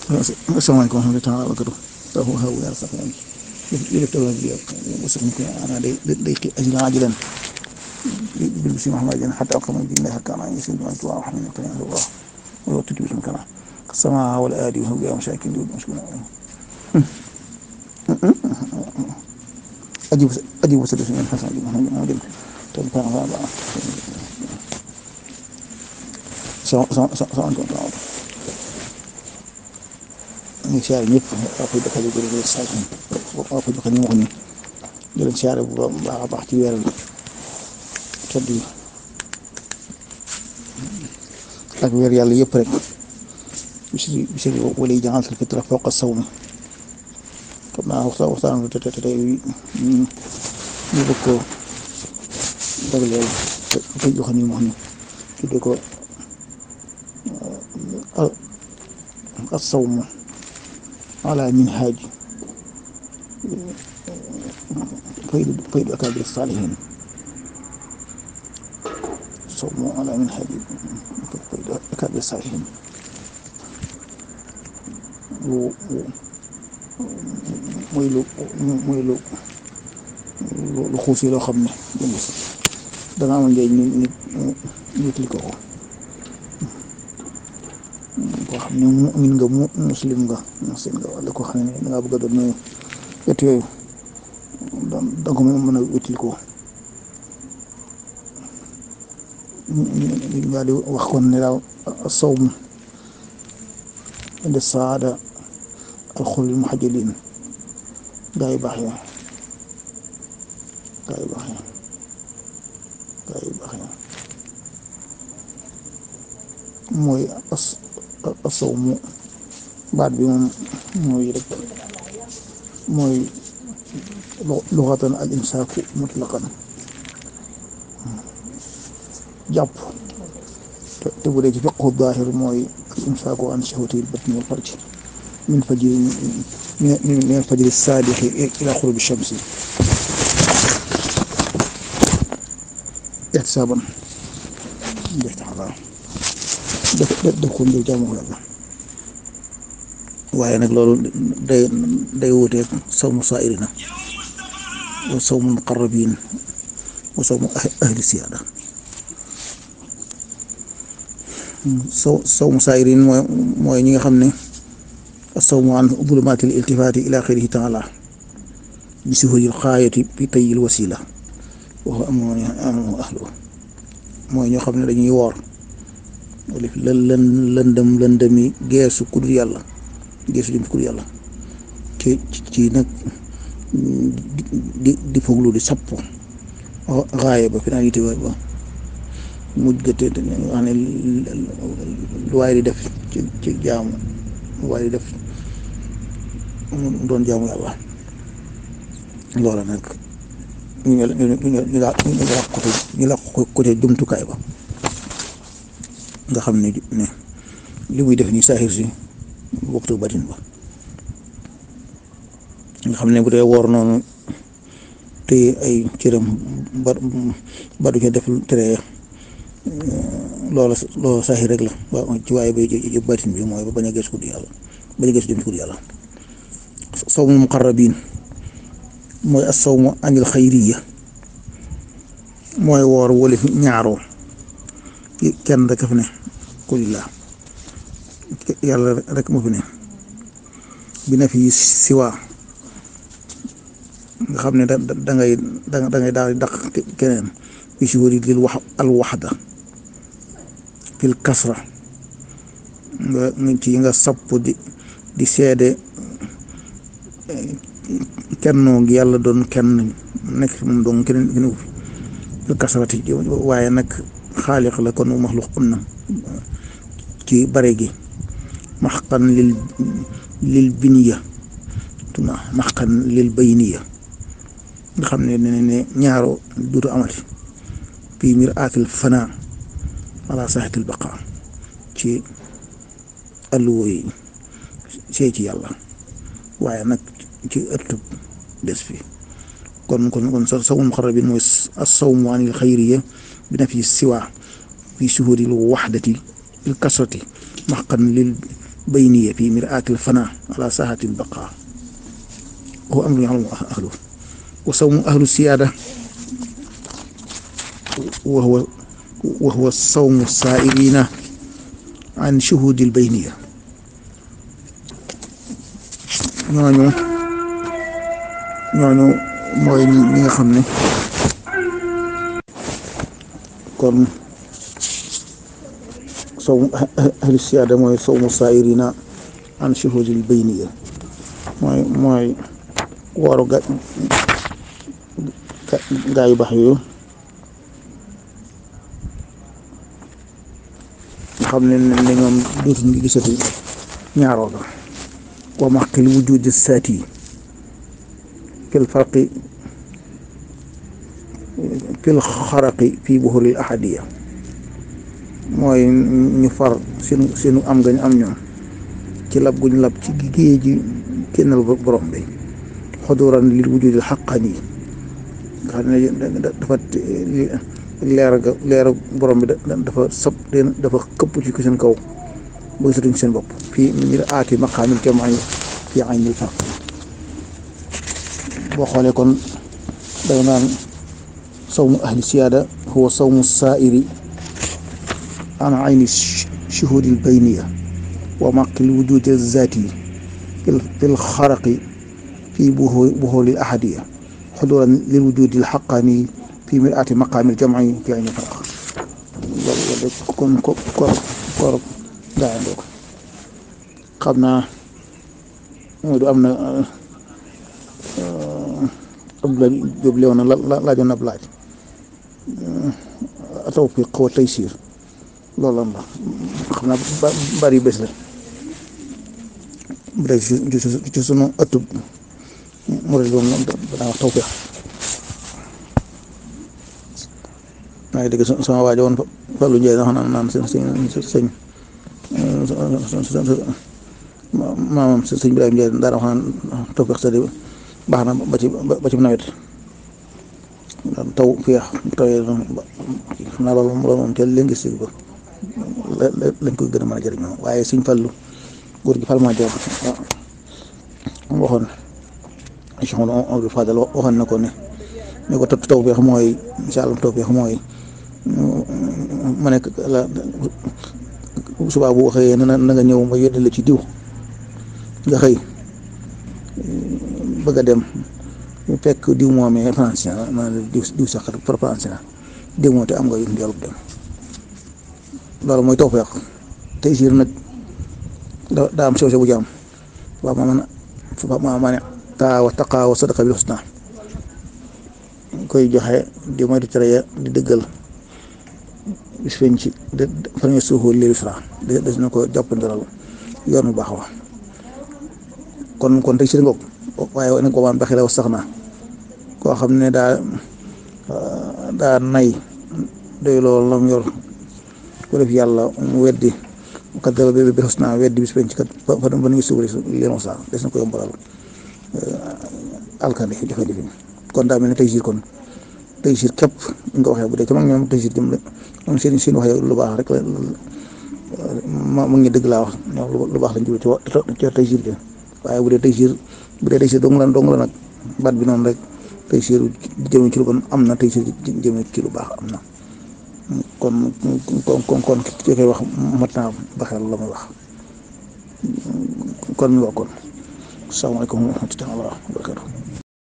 asalaamaaleykum wa rahmatulah taala wa barakatu tahu haw yàlla sax yaa ngi yëlëf tawla bi wasax ko ana day day xi ajila ajilan bil bisi mahamadin hatta aqama din la hakana yasin man tuwa wa hamina qana Allah wa wa tutu bismi kana sama wal adi wa ya mashakin dud mashkuna ajib ajib wasadu min hasan di muhammad muhammad tan kana ba sa sa sa sa ñu ngi siyaare ñëpp waa koy dëkkal yu bëri saa yi waa koy dëkkal ñu wax ni di leen siyaare bu baax a baax ci weeral tëdd yi ak weer yàlla yëpp rek bisi bisi wala yi jàngal fitra fawqa sawmi xam naa waxtaan waxtaan te te tey ñu bëgg ko dagleel koy joxe ni wax ni tudde ko as sawmu على منهاج فيد فيد أكابر الصالحين صوموا على منهاج فيد أكابر الصالحين muy lu muy lu lu xuus yi loo xam ne dana amal njëriñ nit nit nit li ko ko koo xam ne mu'min nga mu muslim nga muslim nga wala koo xam ne da ngaa bëgg a doon nuyu wet yooyu da ko mën a wetil ko ñu daal di wax kon ne daaw sawm inde saada alxulil muhajjalin gaa yu baax ya gaa yu baax ya gaa yu baax ya mooy as asawmu baat bi moom mooy rek mooy luxatan al imsaaku mutlaqan jàpp te bu dee ci fiqhu daahir mooy al imsaaku an shahwatil batni wal farji min fajri min al fajri saadixi ila xurubi shamsi ixtisaaban def taxalaa def def ko ngir jaamu yàlla waaye nag loolu day day wuteeg sawmu saa'irina wa sawmu muqarrabin wa sawmu ahli siyaada saw sawmu saa'irin mooy mooy ñi nga xam ne sawmu an zulumaatil iltifaati ila xayrihi taala bi suhuril xaayati bi tayyil wasila wa amoo amoo ahlu mooy ñoo xam ne dañuy woor lën lën lëndëm lëndëmi geesu ku dul yàlla geesu jëm ku dul yàlla ci ci nag di di foglu di sapp xaaye ba finalité ba ba mujj gëte wax ne lu waay di def ci ci jaamu lu waay di def doon jaamu yàlla loola nag ñu ñu ñu ñu ñu la côté ñu la côté jumtukaay ba nga xam ne ne li muy def nii saaxir si waxtu batin ba nga xam ne bu dee woor noonu te ay cëram ba ba du ca def tere loola loola saaxir rek la waaw ci waaye ba jë batin bi mooy ba bañ a gëstu di yàlla bañ a gëstu jëm ci yàlla sawmu muqarrabin mooy as sawmu anil xayriya mooy woor wala ñaaroo kenn rek a fi ne kulillah yàlla rek moo fi ne bi na fi siwaa nga xam ne da da ngay da ngay daal di daq keneen bi si wari lil wax al waxda fil kasra nga ci nga sapp di di seede kennoo gi yàlla doon kenn nekk moom doon keneen keneen fil kasrati waaye nag xaaliq la kon maxluq am na ci bare gi maxqan lil lil biniya tuna maxqan lil bayniya nga xam ne ne ne ñaaro duutu amati fii mir aatil fana ala saxatil baqa ci alluwo yi see ci yàlla waaye nag ci ëttub des fi kon kon kon sawmu muqarrabin mooy as-sawmu anil xayriya bi na fi siwa fi suhuril waxdati il kasrati maxqan lil bayniya fi miraatil fana ala saahatil baqa wa amru ya'lamu ahlu wa sawmu ahlu siyaada wa huwa wa huwa sawmu saa'irina an shuhudil bayniya ñooñu ñooñu mooy ñi nga xam ne kon sawmu ahlu siyaada mooy sawmu saa'irina an shuhudil bayniya mooy mooy wooru ga gaa yu baax yooyu nga xam ne ne ñoom dootuñu gisati ñaaroo ga wa maqil wujudi saati fil farqi fil xaraqi fii buhuril ahadiya mooy ñu far seenu seenu am gañ am ñoom ci lab guñ lab ci géej ji kennal borom bi xuduran lil wujudil xaqani nga xam ne dafa leer ga leer borom bi dafa sab dafa këpp ci seen kaw ba gisatuñ seen bopp fii ñu aati maqaamil jamaay fii aynil farq boo xoolee kon day naan sawmu ahli siyaada huwa sawmu saairi an ayni shuhudil bayniya wa maqil wujudi zaati fil xaraqi fii buhuril ahadiya xuduran lil wujudil xaqani fii miraati maqaamil jamci fi aynil farq loolu kon ko koor koor gaayandoo ko xam naa du am na Abdoulaye Diop léew na la laajoon na ab laaj tawfiq wa taysiir loolu lan la xam naa bari bés la bu dee ci sunu ëttub murid doom daa wax tawfiq maa ngi dégg sama waajo woon Fallou Ndiaye na xam naan naan sëñ sëñ maamam sëñ Ibrahima Ndiaye daana wax naan tawfiq sa di baax na ba ci ba ci nawet taw féex bu tawee xam naa loolu loolu moom te léegi si ba lañ koy gën a mën a jëriñoo waaye suñ fallu góor gi Falma Diop waxoon Cheikh Amadou Fadal waxoon na ko ne ne ko taw féex mooy incha allah taw féex mooy ma nekk la subaa bu waxee na na nga ñëw ma yónnee la ci diw nga xëy bëgg a dem fekk diw moomee France ma diw diw sax France na diw moo te am nga yoolu dem loolu mooy tawfeex tey siir nag daa am sew sew bu jaam waaw ma man ma ma ne taawa taqaawa sadaqa bil husna koy joxe di moytu tere di dëggal bis feeñ ci fan suuxu lil fra des na ko jàppandiral yoon bu baax wa kon kon tey siir ngoog waaye nag ko maan baxi la sax na koo xam ne daa daa nay doy loolu lam yor ko def yàlla mu weddi kat dara bi bi xos naa weddi bis penc kat fa fa ba ngi suuri leen wax sax des na ko yombalal alkande jafe-jafe kon daa mel ne tey jii kon tey jii képp nga waxee bu dee ci mag ñoom tey jii jëm moom seen seen waxee lu baax rek la ma ma ngi dëgg laa wax ñoom lu baax lañ jublu ci tey jii jëm waaye bu dee tey jii bu dee tey jii dong la dong la nag baat bi noonu rek tey jii jëmee ci lu bon am na tey jii jëmee ci lu baax am na. kon kon kon kon ki koy wax mat naa baxeel la muy wax kon mi wax kon salaamaaleykum wa rahmatulah wa barakatuh